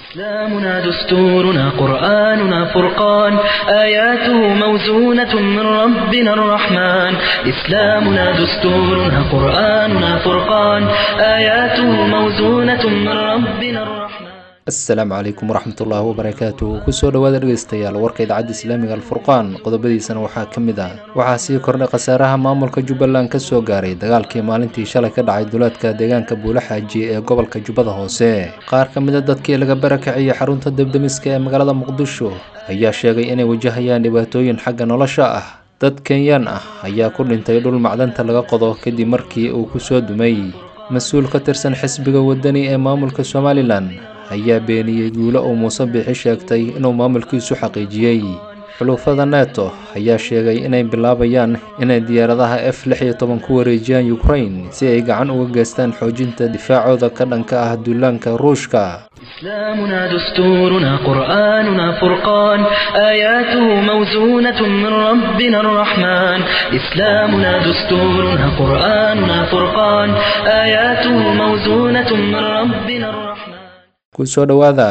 إسلامنا دستورنا قرآننا فرقان آياته موزونة من ربنا الرحمن إسلامنا دستورنا قرآننا فرقان آياته موزونة من ربنا الرحمن asalaamu calaykum waraxmatullaahi wabarakaatu kusoo dhawaada dhegeystayaal warka idaacadda islaamiga alfurqaan qodobadiisana waxaa ka mid ah waxaa sii kordhay khasaaraha maamulka jubbaland ka soo gaaray dagaalkii maalintii shalay ka dhacay duleedka deegaanka buulaxaaji ee gobolka jubbada hoose qaar ka mid a dadkii laga barakiciyey xarunta debdemiska ee magaalada muqdisho ayaa sheegay inay wajahayaan dhibaatooyin xagga nolosha ah dad kenyaan ah ayaa ku dhintay dhul macdanta laga qodo kadib markii uu ku soo dumay mas-uul ka tirsan xisbiga wadani ee maamulka somalilan ayaa beeniyey guulo uu muuse biixi sheegtay inuu maamulkiisu xaqiijiyey xulufada neto ayaa sheegay inay bilaabayaan inay diyaaradaha f lix iyo toban ku wareejiyaan ukrain si ay gacan uga geystaan xoojinta difaacooda ka dhanka ah duulaanka ruushka إسلامنا دستورنا قرآننا فرقان آياته موزونة من ربنا الرحمن إسلامنا دستورنا قرآننا فرقان آياته موزونة من ربنا الرحمن kusoo dhowaada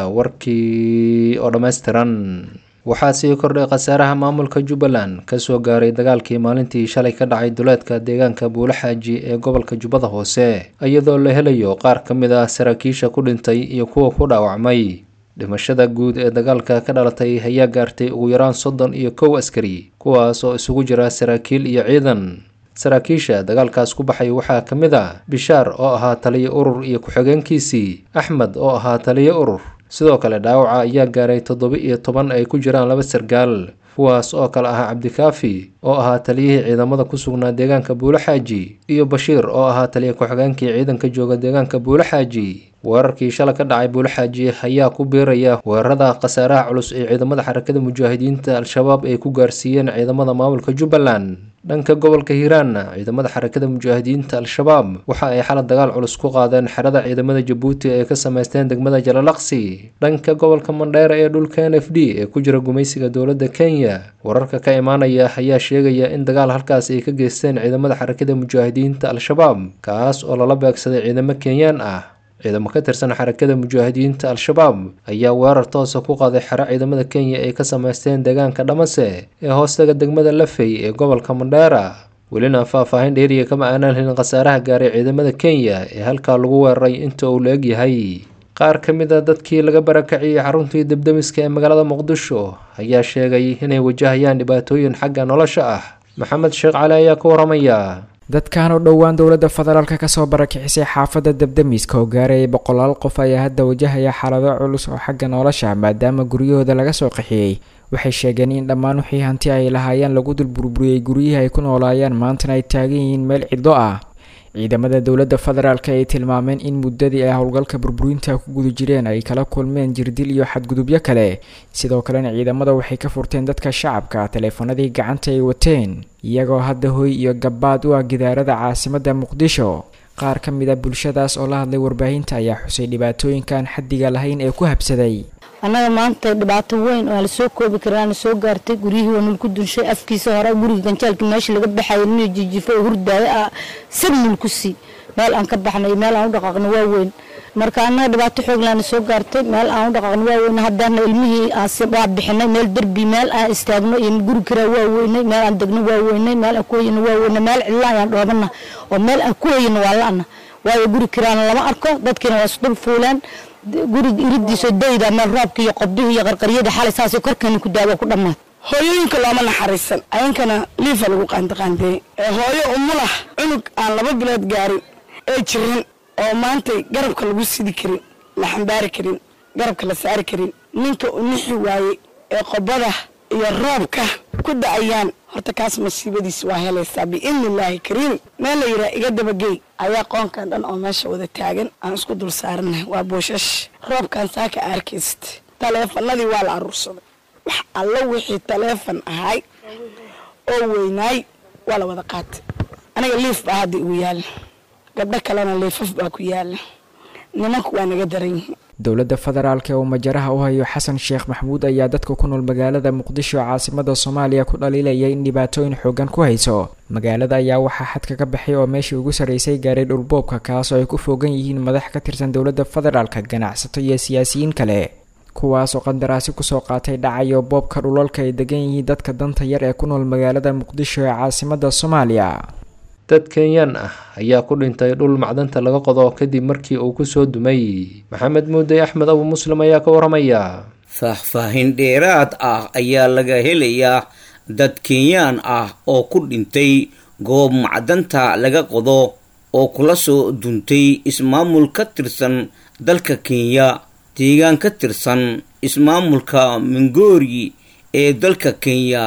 warkii oo dhammaystiran waxaa sii kordhay khasaaraha maamulka jubbaland ka soo gaaray dagaalkii maalintii shalay ka dhacay duleedka deegaanka buulaxaaji ee gobolka jubbada hoose iyadoo la helayo qaar ka mid ah saraakiisha ku dhintay iyo kuwa ku dhaawacmay dhimashada guud ee dagaalka ka dhalatay ayaa gaartay ugu yaraan soddon iyo kow askari kuwaas oo isugu jira saraakiil iyo ciidan saraakiisha dagaalkaas ku baxay waxaa ka mid ah bishaar oo ahaa taliyo urur iyo ku-xigeenkiisii axmed oo ahaa taliyo urur sidoo kale dhaawaca ayaa gaaray toddoba iyo toban ay ku jiraan laba sargaal kuwaas oo kale ahaa cabdikaafi oo ahaa taliyihii ciidamada ku sugnaa deegaanka buulaxaaji iyo bashiir oo ahaa taliya ku-xigeenkii ciidanka jooga deegaanka buulaxaaji weerarkii shala ka dhacay buulaxaaji ayaa ku biiraya weerarada khasaaraha culus ee ciidamada xarakada mujaahidiinta al-shabaab ay ku gaarsiiyeen ciidamada maamulka jubbaland dhanka gobolka hiiraanna ciidamada xarakada mujaahidiinta al-shabaab waxa ay xala dagaal culus ku qaadeen xerada ciidamada jabuuti ay ka sameysteen degmada jalalaqsi dhanka gobolka mandheera ee dhulka n f d ee ku jira gumaysiga dowladda kenya wararka ka imaanaya ayaa sheegaya in dagaal halkaas ay ka geysteen ciidamada xarakada mujaahidiinta al-shabaab kaas oo lala beegsaday ciidamo kenyaan ah ciidamo ka tirsan xarakada mujaahidiinta al-shabaab ayaa weerar toosa ku qaaday xero ciidamada kenya ay ka sameysteen deegaanka dhamase ee hoostaga degmada lafey ee gobolka mandheera welina faah-faahin dheeriya kama aanaan helin khasaaraha gaaray ciidamada kenya ee halkaa lagu weeraray inta uu la egyahay qaar ka mid a dadkii laga barakaciyey xaruntii debdemiska ee magaalada muqdisho ayaa sheegay inay wajahayaan dhibaatooyin xagga nolosha ah maxamed sheekh cali ayaa ka waramaya dadkan oo dhowaan dowladda federaalk kasoo barakicisay xaafadda debdemiska oo gaarayay boqolaal qof ayaa hadda wajahaya xaalado culus oo xagga nolosha maadaama guryahooda laga soo qaxiyey waxay sheegeen in dhammaan wixii hanti ay lahaayeen lagu dul burburiyey guryihii ay ku noolaayeen maantana ay taagan yihiin meel cidlo ah ciidamada dowladda federaalk ay tilmaameen in muddadii ay howlgalka burburinta ku guda jireen ay kala kulmeen jirdil iyo xadgudubyo kale sidoo kalena ciidamada waxay ka furteen dadka shacabka taleefanadii gacanta ay wateen iyagoo hadda hoy iyo gabaad u ah gidaarada caasimadda muqdisho qaar ka mid a bulshadaas oo la hadlay warbaahinta ayaa xusay dhibaatooyinkaan xaddiga lahayn ee ku habsaday annaga maanta dhibaato weyn oo aan lasoo koobi karin soo gaartay guryihii waa nulku dunshay afkiisa hore guriga ganjaalka meesha laga baxayo nin jijifo oo hurdaayo ah sab nulku sii meel aan ka baxnay meel aan u dhaqaaqno waa weyn marka annaga dhibaato xooglaana soo gaartay meel aan u dhaqaaqno waa weyn haddaana ilmihii waa bixinay meel derbi meel aan istaagno iyo guri karaa waa weynay meel aan degno waa weynay meel aan ku hoyano waa weynay meel cidla ayaan dhoobana oo meel aan ku hoyano waa la-ana waayo guri kiraana lama arko dadkiina waa isdul fuulaan guriga iridiisoo dayda meel roobka iyo qobdihii iyo qarqaryada xalay saasoo korkeena ku daawa ku dhammaad hooyooyinka looma naxariisan ayankana liifa lagu qaandiqaandeeyey ee hooyo umulah cunug aan laba bilood gaarin ee jiran oo maantay garabka lagu sidi karin la xambaari karin garabka la saari karin ninka u nixi waayey ee qobada iyo roobka ku da-ayaan horta kaas masiibadiis waa helaysaa biidni illaahi kariim meel la yidhaha iga dabagey ayaa qoonkan dhan oo meesha wada taagan aan isku dul saaranahay waa booshash roobkan saaka arkayst taleefanadii waa la aruursaday wax allo wixii taleefon ahay oo weynaay waa la wada qaatay aniga liif baa hadda igu yaalla gabdho kalena liifaf baa ku yaalla nimanku waa naga daran yihiin dowladda federaalk oo majaraha u hayo xasan sheekh maxamuud ayaa dadka ku nool magaalada muqdisho caasimada soomaaliya ku dhaliilaya in dhibaatooyin xoogan ku hayso magaalada ayaa waxaa xadka ka baxay oo meeshii ugu sarreysay gaaray dhulboobka kaas oo ay ku foogan yihiin madax ka tirsan dowladda federaalka ganacsato iyo siyaasiyiin kale kuwaasoo qandaraasi kusoo qaatay dhacayo boobka dhulalka ay degan yihiin dadka danta yar ee ku nool magaalada muqdisho ee caasimada soomaaliya dad kenyaan ah ayaa ku dhintay dhul macdanta laga qodo kadib markii uu kusoo dumay maxamed muudey axmed abu muslim ayaa ka waramaya faahfaahin dheeraad ah ayaa laga helayaa dad kenyaan ah oo ku dhintay goob macdanta laga qodo oo kula soo duntay ismaamul ka tirsan dalka kenya deegaan ka tirsan ismaamulka mingoori ee dalka kenya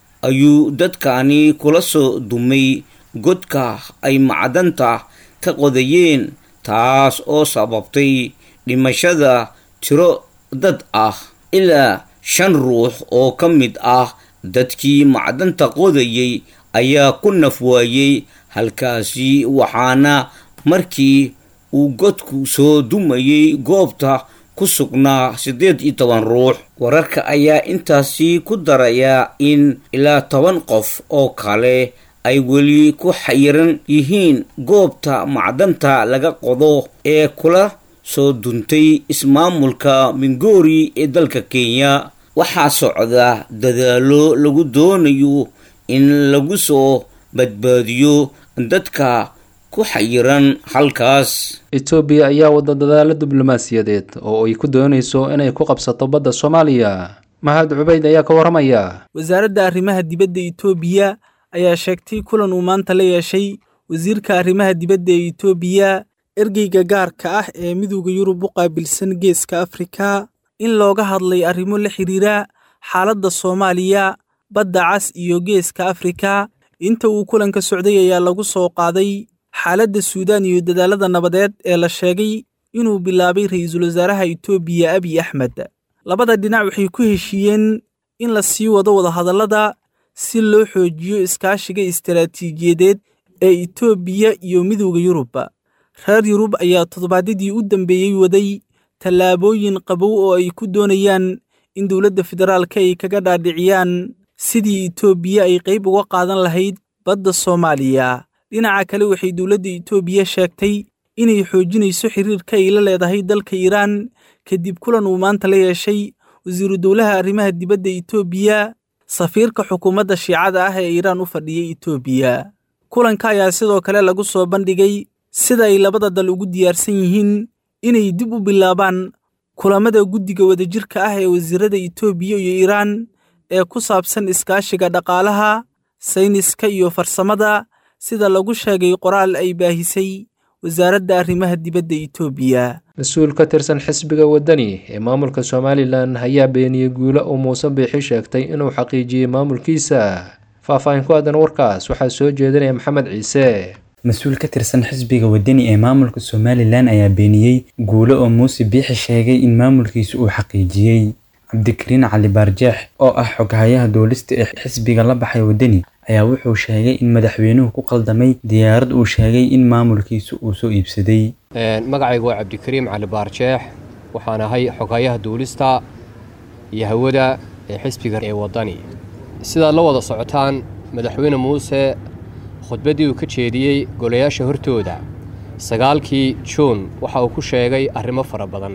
ayuu dadkani kula soo dumay godka ay macdanta ka qodayeen taas oo sababtay dhimashada tiro dad ah ilaa shan ruux oo ka mid ah dadkii macdanta qodayay ayaa ku naf waayey halkaasi waxaana markii uu godku soo dumayay goobta ku sugnaa siddeed iyo toban ruux wararka ayaa intaasi ku darayaa in ilaa toban qof oo kale ay weli ku xayiran yihiin goobta macdanta laga qodo ee kula soo duntay ismaamulka mingoori ee dalka kenya waxaa socda dadaalo lagu doonayo in lagu soo badbaadiyo dadka ku xayiran halkaas etoobiya ayaa wada dadaalo diblomaasiyadeed oo ay ku doonayso inay ku qabsato badda soomaaliya mahad cubayd ayaa ka waramaya wasaaradda arrimaha dibadda etoobiya ayaa sheegtay kulan uu maanta la yeeshay wasiirka arrimaha dibadda ee etoobiya ergeyga gaarka ah ee midowda yurub u qaabilsan geeska afrika in looga hadlay arrimo la xidhiira xaaladda soomaaliya badda cas iyo geeska afrika inta uu kulanka socday ayaa lagu soo qaaday xaaladda suudaan iyo dadaalada nabadeed ee la sheegay inuu bilaabay ra'iisul wasaaraha etoobiya abiy axmed labada dhinac waxay ku heshiiyeen in la sii wado wadahadallada si loo xoojiyo iskaashiga istaraatiijiyadeed ee etoobiya iyo midowda yurub reer yurub ayaa toddobaadyadii u dambeeyey waday tallaabooyin qabow oo ay ku doonayaan in dowladda federaalka ay kaga dhaadhiciyaan sidii etoobiya ay qayb uga qaadan lahayd badda soomaaliya dhinaca kale waxay dowladda etoobiya sheegtay inay xoojinayso xiriirka ay la leedahay dalka iiraan kadib kulan uu maanta la yeeshay wasiiru dowlaha arrimaha dibadda etoobiya safiirka xukuumadda shiicada ah ee iiraan u fadhiyay etoobiya kulanka ayaa sidoo kale lagu soo bandhigay sida ay labada dal ugu diyaarsan yihiin inay dib u bilaabaan kulamada guddiga wadajirka ah ee wasiirada etoobiya iyo iiraan ee ku saabsan iskaashiga dhaqaalaha sayniska iyo farsamada sida lagu sheegay qoraal ay baahisay wasaaradda arrimaha dibadda etoobiya mas-uul ka tirsan xisbiga waddani ee maamulka somalilan ayaa beeniyey guulo uu muuse biixi sheegtay inuu xaqiijiyey maamulkiisa faahfaahin ku aadan warkaas waxaa soo jeedinaya maxamed ciise mas-uul ka tirsan xisbiga waddani ee maamulka somalilan ayaa beeniyey guulo oo muuse biixi sheegay in maamulkiisa uu xaqiijiyey cabdikariin cali baarjeex oo ah xoghayaha duulista ee xisbiga la baxay waddani ayaa wuxuu sheegay in madaxweynuhu ku qaldamay diyaarad uu sheegay in maamulkiisa uu soo iibsaday magacaygu waa cabdikariim cali baarjeex waxaan ahay xoghayaha duulista iyo hawada ee xisbiga ee waddani sidaad la wada socotaan madaxweyne muuse khudbaddii uu ka jeediyey golayaasha hortooda sagaalkii juun waxa uu ku sheegay arrimo fara badan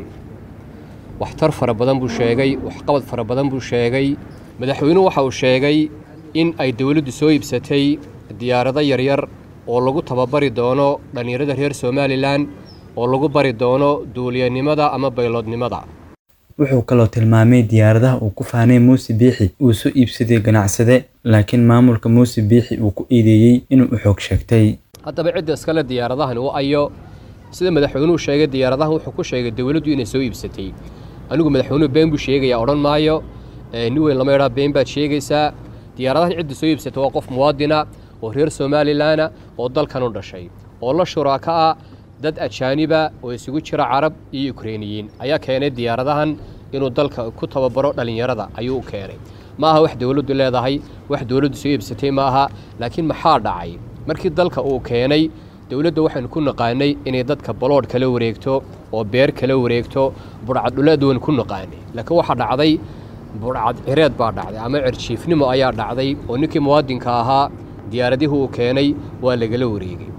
waxtar fara badan buu sheegay waxqabad fara badan buu sheegay madaxweynuhu waxa uu sheegay in ay dowladdu soo iibsatay diyaarado yaryar oo lagu tababari doono dhallinyarada reer somalilan oo lagu bari doono duuliyanimada ama bayloodnimada wuxuu kaloo tilmaamay diyaaradaha uu ku faanay muuse biixi uu soo iibsaday ganacsade laakiin maamulka muuse biixi uu ku eedeeyey inuu u xoog sheegtay haddaba cidda iskale diyaaradahani u ayo sida madaxweynuhu sheegay diyaaradahan wuxuu ku sheegay dowladdu inay soo iibsatay anigu madaxweynuhu been buu sheegayaa odhan maayo nin weyn lama idhaa been baad sheegaysaa diyaaradahan cidda soo iibsata waa qof muwaadina oo reer somalilanna oo dalkan u dhashay oo la shuraaka ah dad ajaaniba oo isugu jira carab iyo ukreiniyiin ayaa keenay diyaaradahan inuu dalka ku tababaro dhallinyarada ayuu u keenay ma aha wax dowladdu leedahay wax dowladdu soo iibsatay ma aha laakiin maxaa dhacay markii dalka uu keenay dowladda waxaynu ku naqaanay inay dadka baloodh kala wareegto oo beer kala wareegto budhcaddhuleed waynu ku naqaanay laakiin waxaa dhacday budhcad cireed baa dhacday ama cirjiifnimo ayaa dhacday oo ninkii muwaadinka ahaa diyaaradihii uu keenay waa lagala wareegay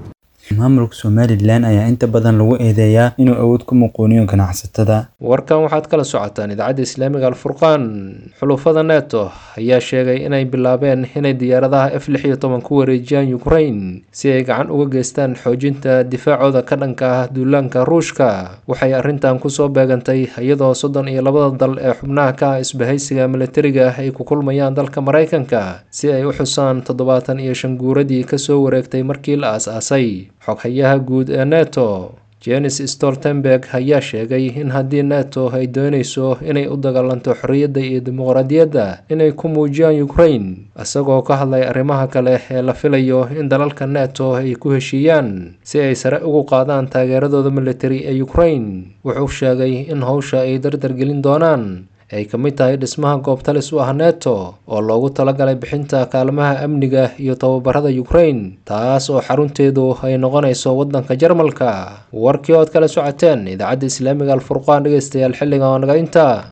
maamulka somalilan ayaa inta badan lagu eedeeyaa inuu awood ku muquuniyo ganacsatada warkan waxaad kala socotaan idaacadda islaamiga alfurqaan xulufada neto ayaa sheegay inay bilaabeen inay diyaaradaha f lix iyo toban ku wareejiyaan ukrain si ay gacan uga geystaan xoojinta difaacooda ka dhanka ah duulaanka ruushka waxay arrintan kusoo beegantay iyadoo soddon iyo labada dal ee xubnaha ka ah isbahaysiga militariga ah ay ku kulmayaan dalka maraykanka si ay u xusaan toddobaatan iyo shan guuradii kasoo wareegtay markii la aas-aasay xoghayaha guud ee neto jenis stoltenberg ayaa sheegay in haddii neto ay doonayso inay u dagaalanto xorriyadda iyo dimuqraadiyadda inay ku muujiyaan ukrain isagoo ka hadlay arrimaha kale ee la filayo in dalalka neto ay ku heshiiyaan si ay sare ugu qaadaan taageeradooda militari ee ukrain wuxuu sheegay in howsha ay dardargelin doonaan ay ka mid tahay dhismaha goobtalis u ah neto oo loogu talagalay bixinta kaalmaha amniga iyo tababarada ukrain taas oo xarunteedu ay noqonayso waddanka jarmalka warkii ood kala socoteen idaacadda islaamiga alfurqaan dhegeystayaal xilligan oo naga inta